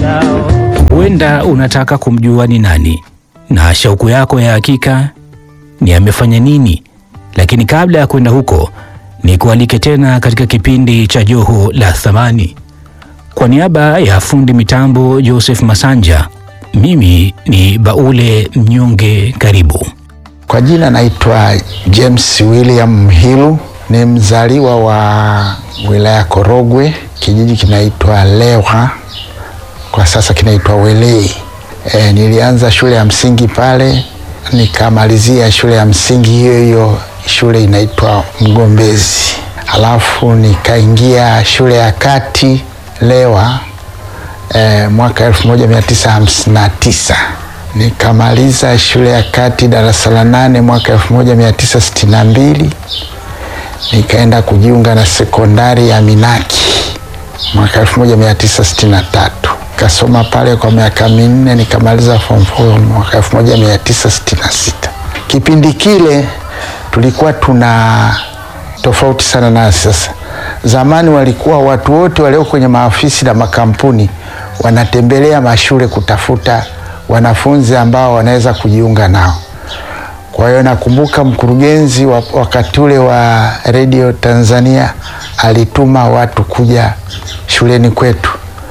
Huenda unataka kumjua ni nani na shauku yako ya hakika ni amefanya nini, lakini kabla ya kwenda huko, ni kualike tena katika kipindi cha Joho la Thamani. Kwa niaba ya fundi mitambo Joseph Masanja, mimi ni Baule Mnyonge. Karibu. Kwa jina naitwa James William Mhilu, ni mzaliwa wa wilaya Korogwe, kijiji kinaitwa Lewa, kwa sasa kinaitwa Welei. E, nilianza shule ya msingi pale nikamalizia shule ya msingi hiyo hiyo, shule inaitwa Mgombezi. Halafu nikaingia shule ya kati Lewa e, mwaka 1959 nikamaliza shule ya kati darasa la nane mwaka 1962 nikaenda kujiunga na sekondari ya Minaki mwaka 1963 kasoma pale kwa miaka minne nikamaliza form 4 mwaka 1966. Kipindi kile tulikuwa tuna tofauti sana na sasa. Zamani walikuwa watu wote walio kwenye maafisi na makampuni wanatembelea mashule kutafuta wanafunzi ambao wanaweza kujiunga nao. Kwa hiyo nakumbuka mkurugenzi wa wakati ule wa Radio Tanzania alituma watu kuja shuleni kwetu.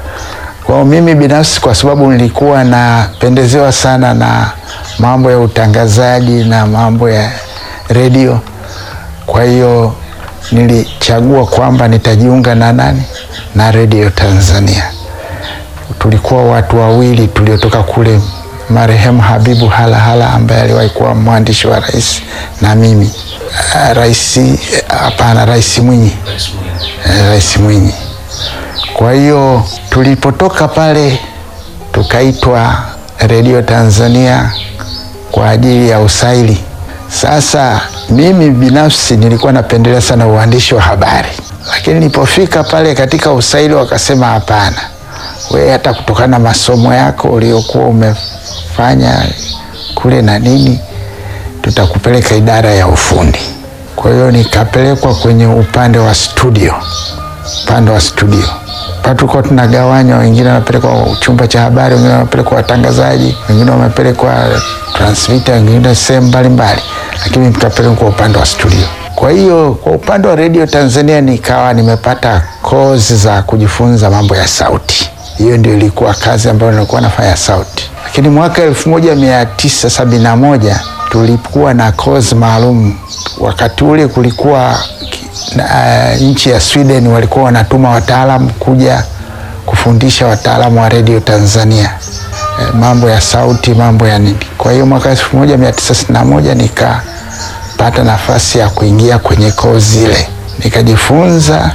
Kwa mimi binafsi, kwa sababu nilikuwa napendezewa sana na mambo ya utangazaji na mambo ya redio, kwa hiyo nilichagua kwamba nitajiunga na nani, na Radio Tanzania. Tulikuwa watu wawili tuliotoka kule, marehemu Habibu Halahala ambaye aliwahi kuwa mwandishi wa rais na mimi rais, hapana, Rais Mwinyi, Rais Mwinyi. Kwa hiyo tulipotoka pale tukaitwa Radio Tanzania kwa ajili ya usaili. Sasa mimi binafsi nilikuwa napendelea sana uandishi wa habari, lakini nilipofika pale katika usaili wakasema hapana, we hata kutokana na masomo yako uliokuwa umefanya kule na nini, tutakupeleka idara ya ufundi. Kwa hiyo nikapelekwa kwenye upande wa studio, upande wa studio tulikuwa tunagawanywa, wengine wamepelekwa chumba cha habari, wengine wamepelekwa watangazaji, wengine wamepelekwa transmitter, wengine sehemu mbalimbali, lakini nikapelekwa upande wa studio. Kwa hiyo kwa upande wa Radio Tanzania nikawa nimepata kozi za kujifunza mambo ya sauti. Hiyo ndio ilikuwa kazi ambayo nilikuwa nafanya sauti, lakini mwaka elfu moja mia tisa sabini na moja tulikuwa na kozi maalum. Wakati ule kulikuwa na, uh, nchi ya Sweden walikuwa wanatuma wataalamu kuja kufundisha wataalamu wa Radio Tanzania e, mambo ya sauti, mambo ya nini. Kwa hiyo mwaka elfu moja mia tisa sitini na moja nikapata nafasi ya kuingia kwenye kozi ile nikajifunza.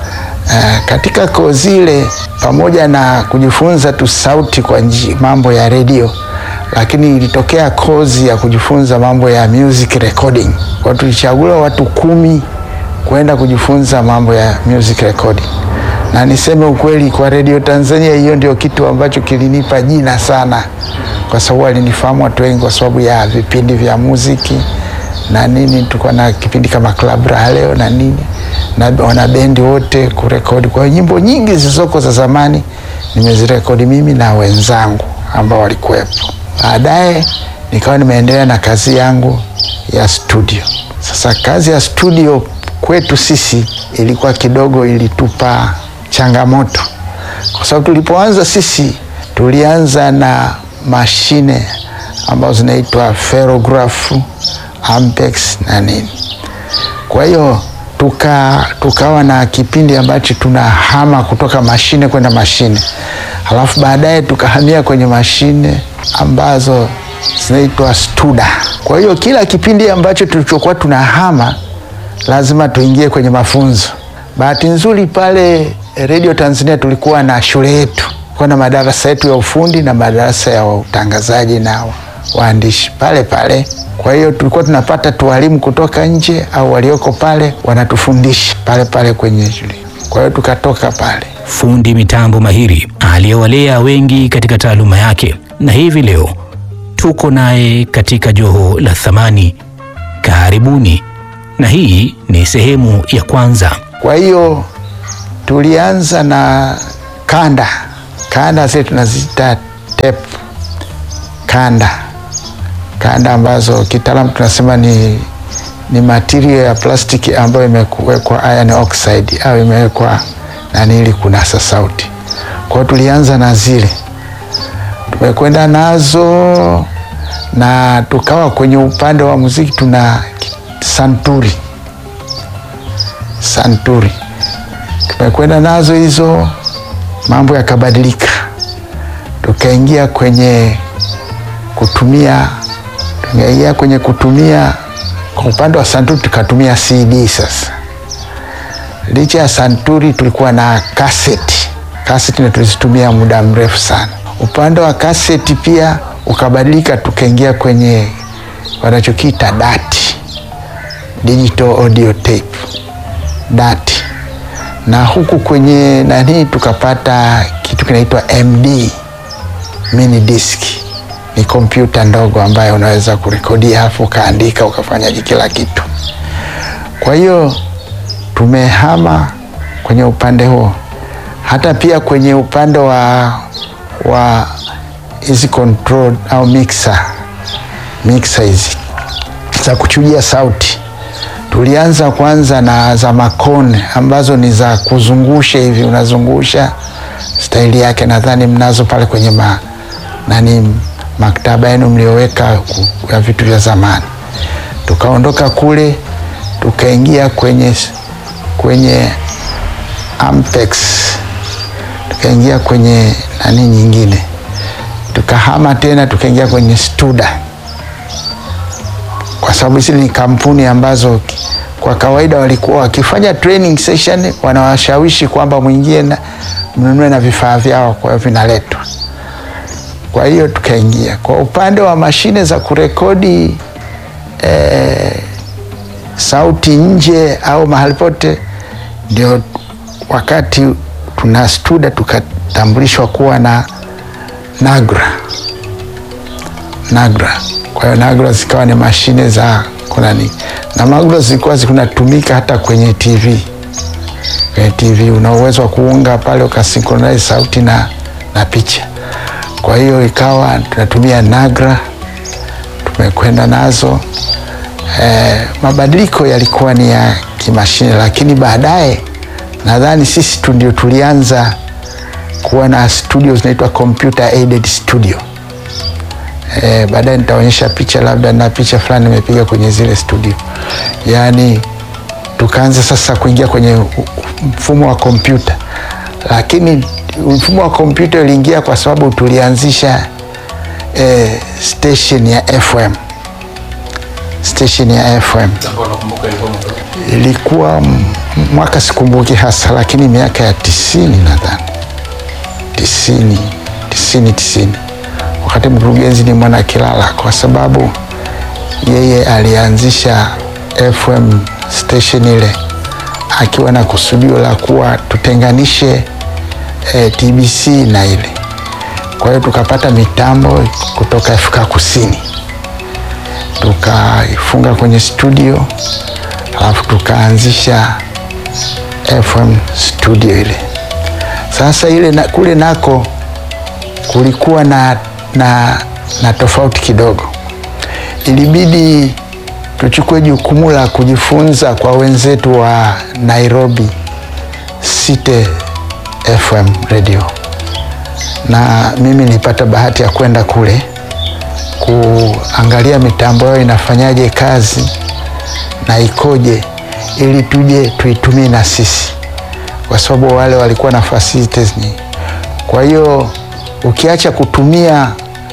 Uh, katika kozi ile pamoja na kujifunza tu sauti kwa nji, mambo ya redio, lakini ilitokea kozi ya kujifunza mambo ya music recording. Kwa tulichaguliwa watu kumi kwenda kujifunza mambo ya music recording, na niseme ukweli, kwa Radio Tanzania hiyo ndio kitu ambacho kilinipa jina sana, kwa sababu walinifahamu watu wengi kwa sababu ya vipindi vya muziki na nini. Tulikuwa na kipindi kama Club Raha Leo na nini, na wana bendi wote kurekodi. Kwa hiyo nyimbo nyingi zilizoko za zamani nimezirekodi mimi na wenzangu ambao walikuwepo. Baadaye nikawa nimeendelea na kazi yangu ya studio. Sasa kazi ya studio kwetu sisi ilikuwa kidogo ilitupa changamoto, kwa sababu tulipoanza sisi tulianza na mashine ambazo zinaitwa ferrograph, ampex na nini. Kwa hiyo tuka, tukawa na kipindi ambacho tunahama kutoka mashine kwenda mashine, halafu baadaye tukahamia kwenye mashine ambazo zinaitwa studa. Kwa hiyo kila kipindi ambacho tulichokuwa tunahama lazima tuingie kwenye mafunzo. Bahati nzuri pale Radio Tanzania tulikuwa na shule yetu, kulikuwa na madarasa yetu ya ufundi na madarasa ya utangazaji na waandishi pale pale. Kwa hiyo tulikuwa tunapata tu walimu kutoka nje au walioko pale wanatufundisha pale pale kwenye shule. Kwa hiyo tukatoka pale. Fundi mitambo mahiri aliyewalea wengi katika taaluma yake, na hivi leo tuko naye katika Joho la Thamani. Karibuni, na hii ni sehemu ya kwanza. Kwa hiyo tulianza na kanda kanda zile tunaziita tape kanda kanda ambazo kitaalamu tunasema ni, ni material ya plastiki ambayo imewekwa iron oxide au imewekwa nani ili kunasa sauti. Kwa hiyo tulianza na zile, tumekwenda nazo na tukawa kwenye upande wa muziki tuna santuri santuri, tumekwenda nazo hizo, mambo yakabadilika, tukaingia kwenye kutumia tukaingia kwenye kutumia kwa upande wa santuri tukatumia CD. Sasa licha ya santuri tulikuwa na kaseti, kaseti na tulizitumia muda mrefu sana. Upande wa kaseti pia ukabadilika, tukaingia kwenye wanachokiita dati, digital audio tape, dati, na huku kwenye nani tukapata kitu kinaitwa MD, mini disk ni kompyuta ndogo ambayo unaweza kurekodia hapo ukaandika ukafanyaje kila kitu. Kwa hiyo tumehama kwenye upande huo, hata pia kwenye upande wa wa hizi control au mixer mixer hizi za kuchujia sauti, tulianza kwanza na za makone ambazo ni za kuzungusha hivi, unazungusha staili yake, nadhani mnazo pale kwenye ma, nani maktaba yenu mlioweka ya vitu vya zamani. Tukaondoka kule tukaingia kwenye, kwenye Ampex, tukaingia kwenye nani nyingine, tukahama tena tukaingia kwenye Studa, kwa sababu hizi ni kampuni ambazo kwa kawaida walikuwa wakifanya training session, wanawashawishi kwamba mwingie na mnunue na vifaa vyao, kwa hiyo vinaletwa kwa hiyo tukaingia kwa upande wa mashine za kurekodi eh, sauti nje au mahali pote, ndio wakati tuna Studa tukatambulishwa kuwa na Nagra Nagra. Kwa hiyo Nagra zikawa ni mashine za kunani, na Nagra zilikuwa zikunatumika hata kwenye TV. Kwenye TV una uwezo wa kuunga pale ukasynchronize sauti na, na picha kwa hiyo ikawa tunatumia Nagra, tumekwenda nazo. E, mabadiliko yalikuwa ni ya kimashine, lakini baadaye nadhani sisi tu ndio tulianza kuwa na studio zinaitwa computer aided studio. E, baadaye nitaonyesha picha, labda na picha fulani nimepiga kwenye zile studio, yaani tukaanza sasa kuingia kwenye mfumo wa kompyuta, lakini mfumo wa kompyuta uliingia kwa sababu tulianzisha eh, station ya FM. Station ya FM ilikuwa mwaka sikumbuki hasa, lakini miaka ya tisini nadhani tisini, tisini, tisini, wakati mkurugenzi ni Mwana Kilala, kwa sababu yeye alianzisha FM station ile akiwa na kusudio la kuwa tutenganishe E, TBC na ile. Kwa hiyo tukapata mitambo kutoka Afrika Kusini tukaifunga kwenye studio, alafu tukaanzisha FM studio ile. Sasa ile na, kule nako kulikuwa na, na, na tofauti kidogo, ilibidi tuchukue jukumu la kujifunza kwa wenzetu wa Nairobi City FM radio, na mimi nilipata bahati ya kwenda kule kuangalia mitambo yao inafanyaje kazi na ikoje, ili tuje tuitumie na sisi, kwa sababu wale walikuwa na facilities nyingi. Kwa hiyo ukiacha kutumia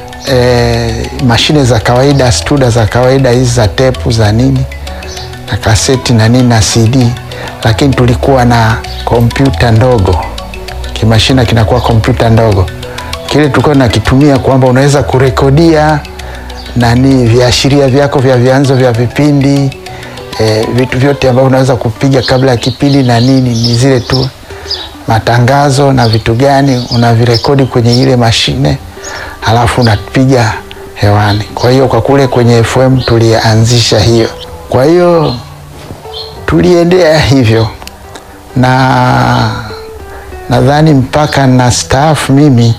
e, mashine za kawaida studa za kawaida hizi za tepu za nini na kaseti na nini na CD, lakini tulikuwa na kompyuta ndogo kimashina kinakuwa kompyuta ndogo, kile tulikuwa nakitumia kwamba unaweza kurekodia nani viashiria vyako vya vyanzo vya vipindi e, vitu vyote ambavyo unaweza kupiga kabla ya kipindi na nini, ni zile tu matangazo na vitu gani unavirekodi kwenye ile mashine, halafu unapiga hewani. Kwa hiyo kwa kule kwenye FM tulianzisha hiyo, kwa hiyo tuliendea hivyo na nadhani mpaka na staafu mimi,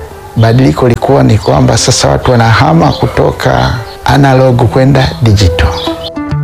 badiliko likuwa ni kwamba sasa watu wanahama kutoka analog kwenda digital.